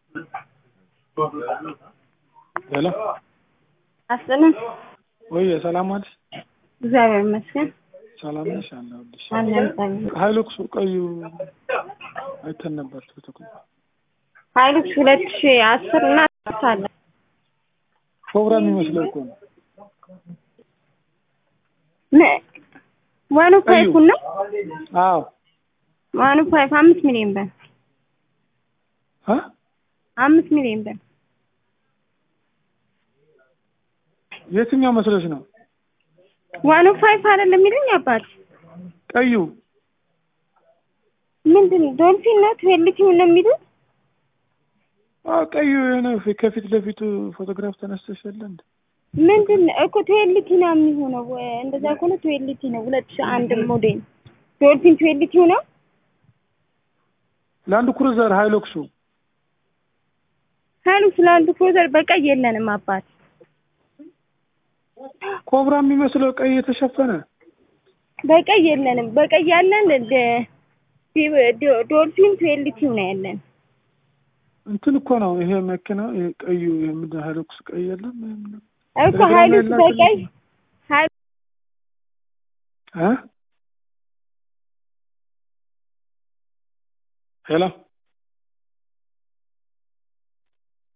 ሄሎ አስጥልን ወይ ሰላም ዋልሽ? እግዚአብሔር ይመስገን ሰላም ነሽ? አለሁልሽ። አለን። ሀይሉክሱ ቀዩ አይተን ነበር ቲክቶክ ላይ። ሀይሉክስ ሁለት ሺ አስር እና አለ ፕሮግራም የሚመስለው እኮ ነው። ዋኑ ፋይፍ ነው አዎ ዋኑ ፋይፍ አምስት ሚሊዮን ብር አ አምስት ሚሊዮን ብር የትኛው መስሎሽ ነው? ዋኑ ፋይፍ አይደለም የሚሉኝ አባት ቀዩ ምንድን ዶልፊን ነው ትዌልቲው ነው የሚሉት አዎ ቀዩ የሆነ ፊ- ከፊት ለፊቱ ፎቶግራፍ ተነስተሽ የለ እንዴ? ምንድን ነው እኮ ትዌልቲ ነው የሚሆነው እንደዛ ከሆነ ትዌልቲ ነው ሁለት ሺ አንድ ሞዴል ዶልፊን ትዌልቲው ነው ላንድ ክሩዘር ሃይሉክሱ ሀይሉክስ ለአንዱ ክሩዘር በቀይ የለንም አባት ኮብራ የሚመስለው ቀይ የተሸፈነ በቀይ የለንም በቀይ ያለን ደ- ዲ- ዶ- ዶልፊን ትዌልቲው ነው ያለን እንትን እኮ ነው ይሄ መኪና ይሄ ቀዩ ይሄ ምንድን ነው ሃይሉክስ ቀይ የለም ይሄ ምንድን ነው? እኮ ቴሌግራም ሀይሉክስ ላይ በቀይ ላክልኝ። ሀይ እ ሄሎ